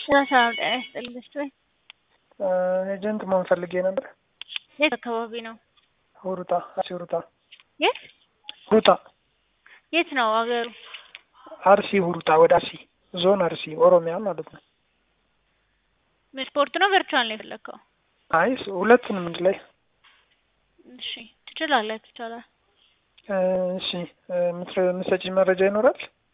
ሰላም ጤና ይስጥልኝ ደስታዬ። ኤጀንት መሆን ፈልጌ ነበር። የት አካባቢ ነው? ሁሩታ አርሲ ሁሩታ የት ሁሩታ የት ነው አገሩ? አርሲ ሁሩታ ወደ አርሲ ዞን አርሲ ኦሮሚያ ማለት ነው። ምን ስፖርት ነው ቨርቹዋል ነው የፈለግከው? አይ ሁለቱንም አንድ ላይ እሺ ትችላለህ፣ ይቻላል። እሺ የምትሰጪኝ መረጃ ይኖራል?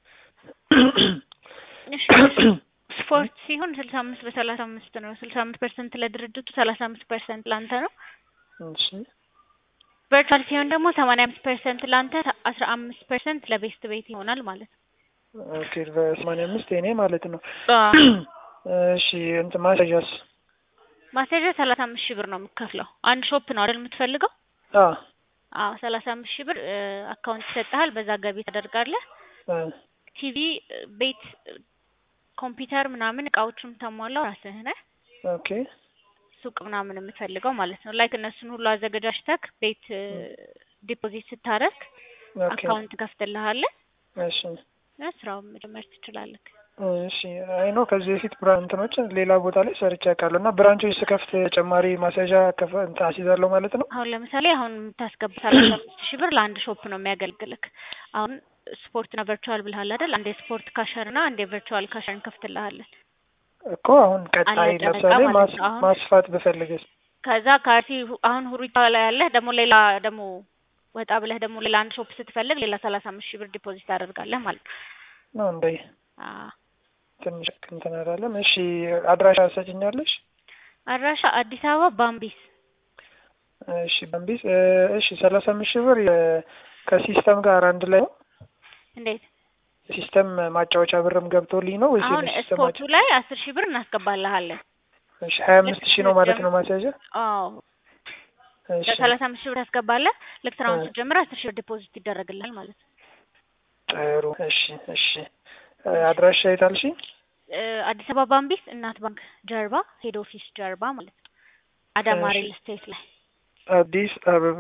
እሺ ስፖርት ሲሆን ስልሳ አምስት በሰላሳ አምስት ነው። ስልሳ አምስት ፐርሰንት ለድርጅቱ፣ ሰላሳ አምስት ፐርሰንት ለአንተ ነው። እሺ ቨርቹዋል ሲሆን ደግሞ ሰማንያ አምስት ፐርሰንት ለአንተ፣ አስራ አምስት ፐርሰንት ለቤስት ቤት ይሆናል ማለት ነው። ኦኬ በሰማንያ አምስት የኔ ማለት ነው። አዎ። እሺ እንትን ማስያዣስ? ማስያዣ ሰላሳ አምስት ሺህ ብር ነው የምትከፍለው። አንድ ሾፕ ነው አይደል የምትፈልገው? አዎ አዎ ሰላሳ አምስት ሺህ ብር አካውንት ይሰጥሃል። በዛ ገቢ ታደርጋለህ። ቲቪ፣ ቤት፣ ኮምፒውተር ምናምን እቃዎቹን ታሟላው ራስህ ነህ። ኦኬ ሱቅ ምናምን የምትፈልገው ማለት ነው። ላይክ እነሱን ሁሉ አዘገጃጅተክ ቤት ዲፖዚት ስታደርግ ኦኬ አካውንት ከፍትልሃለን። እሺ ስራውን መጀመር ትችላለህ። እሺ አይ ነው ከዚህ በፊት ብራንትኖች ሌላ ቦታ ላይ ሰርቼ አውቃለሁ እና ብራንቾች ስከፍት ተጨማሪ ማስያዣ ከፈ እንትን አስይዛለሁ ማለት ነው። አሁን ለምሳሌ አሁን የምታስገባ ሰላሳ አምስት ሺህ ብር ለአንድ ሾፕ ነው የሚያገልግልክ። አሁን ስፖርትና ቨርቹዋል ብልሃል አይደል? አንድ የስፖርት ካሸር እና አንድ የቨርቹዋል ካሸር እንከፍትልሃለን። እኮ አሁን ቀጣይ አለቀ በቃ ለምሳሌ ማለት ማስ- ነው። አሁን ማስፋት ብፈልግስ? ከዛ ከአርሲ ሁ- አሁን ሁሪታ ላይ ያለህ ደግሞ ሌላ ደግሞ ወጣ ብለህ ደግሞ ሌላ አንድ ሾፕ ስትፈልግ ሌላ ሰላሳ አምስት ሺህ ብር ዲፖዚት ታደርጋለህ ማለት ነው። ነው እንደ አዎ። ትንሽ እንትን አላለም። እሺ አድራሻ ሰጭኛለሽ? አድራሻ አዲስ አበባ ባምቢስ። እሺ በምቢስ እሺ ሰላሳ አምስት ሺህ ብር የ- ከሲስተም ጋር አንድ ላይ ነው። እንዴት ሲስተም ማጫወቻ ብርም ገብቶልኝ ነው ወይስ አሁን የሲስተም ስፖርቱ ላይ አስር ሺህ ብር እናስገባልሃለን። እሺ ሀያ አምስት ሺህ ነው ማለት ነው ማስያዣ? አዎ እሺ ለሰላሳ አምስት ሺህ ብር ታስገባለህ። ልክ ስራውን እ። ስትጀምር አስር ሺህ ብር ዲፖዚት ይደረግልሃል ማለት ነው። ጥሩ እሺ እሺ አድራሻ የት አልሽኝ? እ፣ አዲስ አበባ ባምቢስ እናት ባንክ ጀርባ ሄድ ኦፊስ ጀርባ ማለት ነው። አዳማ እሺ። ሪል ስቴት ላይ አዲስ አበባ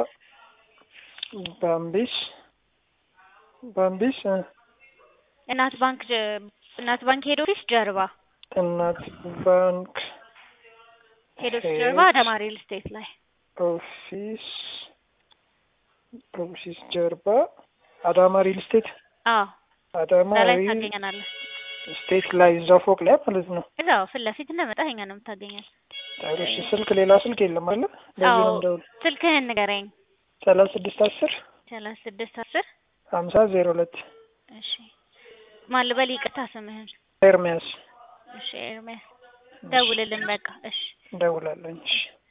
ባምቢስ ባምቢስ እ፣ እናት ባንክ ጀ- እናት ባንክ ሄድ ኦፊስ ጀርባ እናት ባንክ ሄድ ኦፊስ ጀርባ አዳማ ሪል ስቴት ላይ ኦፊስ ኦፊስ ጀርባ አዳማ ሪል ስቴት አዎ አዳማ እዛ ላይ ሪል ታገኘናለህ። ስቴት ላይ እዛው ፎቅ ላይ ማለት ነው። እዛው ፊት ለፊት እንደመጣህ እኛ ነው የምታገኘን። ጥሩ እሺ ስልክ ሌላ ስልክ የለም አለ በዚህ አዎ ነው እንደውል ስልክህን ንገረኝ። ሰላሳ ስድስት አስር ሰላሳ ስድስት አስር ሀምሳ ዜሮ ሁለት እሺ ማን ልበል? ይቅርታ ስምህን? ኤርሚያስ እሺ ኤርሚያስ ደውልልን በቃ እሺ እንደውላለኝ እሺ